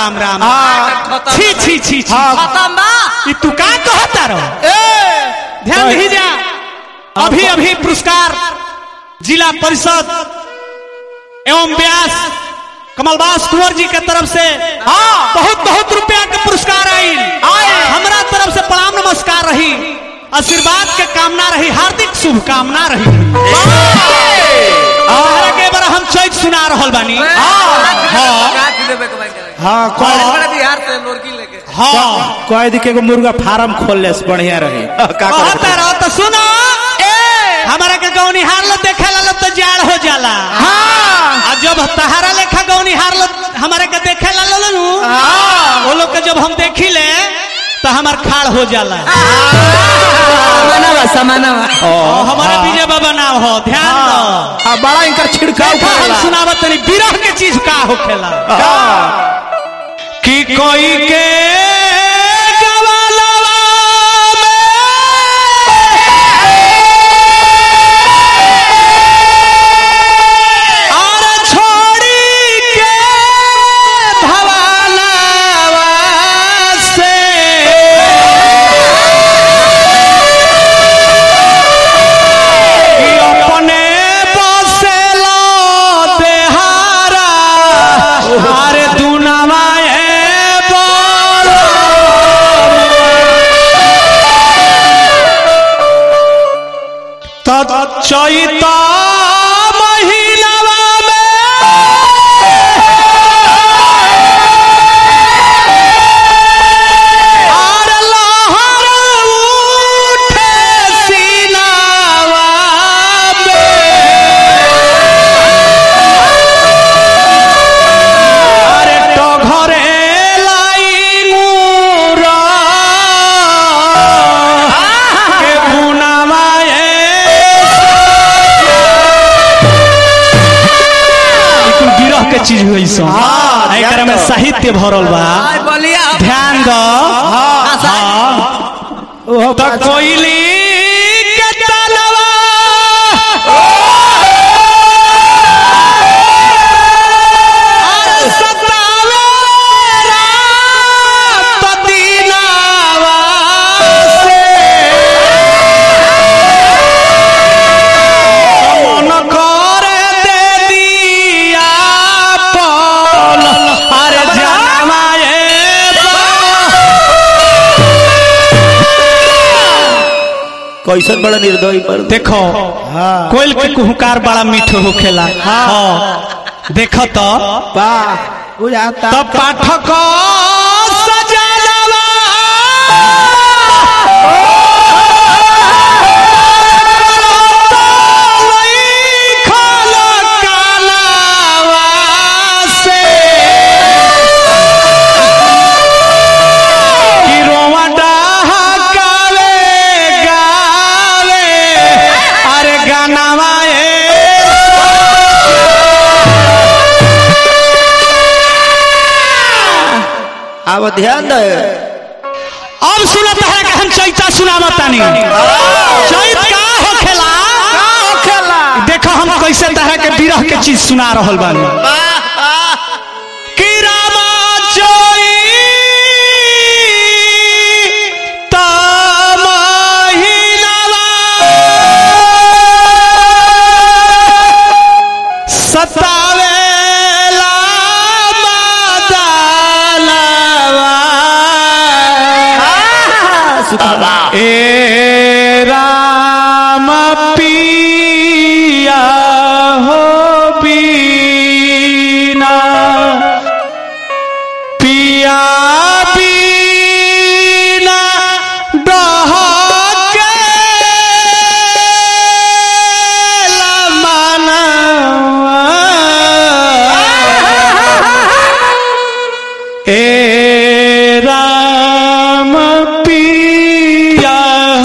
राम राम हाँ। छी छी छी छी हाँ। खत्म बा ई तू का कहता रहो ए ध्यान कह- दीजिए अभी अभी पुरस्कार जिला परिषद एवं व्यास कमलबास कुंवर जी के तरफ से हाँ। बहुत बहुत रुपया के पुरस्कार आई आए। हमरा तरफ से प्रणाम नमस्कार रही आशीर्वाद के कामना रही हार्दिक शुभकामना रही तोहरा के बार हम चैत सुना रहल बानी हाँ हाँ कह बिहार से लोरकी लेके हाँ कह दी के एगो मुर्गा फार्म खोल ले से बढ़िया रही का कहता रहो तो सुनो हमारा के गौनी हार लो देखे ला तो जाड़ हो जाला हाँ आ जब तहारा लेखा गौनी हार लो हमारे के देखे ला लो नु वो लोग के जब हम देखी ले तो हमार खाड़ हो जाला समानवा समानवा और हमारे विजय बाबा नाम हो ध्यान दो हाँ बड़ा इनकर छिड़काव देखा हम करेला सुनावत तनी विरह के चीज का होखेला हाँ कि कोई के गवालवा में और छोड़ी के भवालवा से कि अपने बसेला देहारा अरे दुनावा चैता महिलावा में आर लहर उठे सीनावा में अरे तो घरे लाई मुरा के बुनावा गिरह के चीज हुई सो हाँ, एकरा में ध्यान दो। साहित्य भरल बा आय बोलिया ध्यान दो हाँ, हाँ ओहो तो कोयली के तलवा अरे सतावे रात दिनावा से मन करे दे दिया पल अरे जानवा कैसन बड़ा निर्दयी पर देखो हाँ कोयल के कुहकार बड़ा मीठो होखेला हाँ देख तो वाह बुझाता तो पाठक सजलवा लिखल कलवा से कि रोवा डहकावे गावे अरे गानावा अब ध्यान दे अब सुनत है कि हम चैता सुनावत तानी चैत का होखेला का होखेला देखो हम कैसे तरह के विरह के चीज सुना रहल बानी कि रामा जोई ता महिनावा सतावेला मादालवा ए राम पिया हो बीना पिया बीना डहके ए राम पिया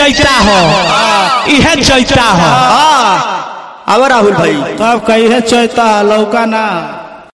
चैता हो इहे चैता हो हाँ अब राहुल भाई तब कही है चैता लौका ना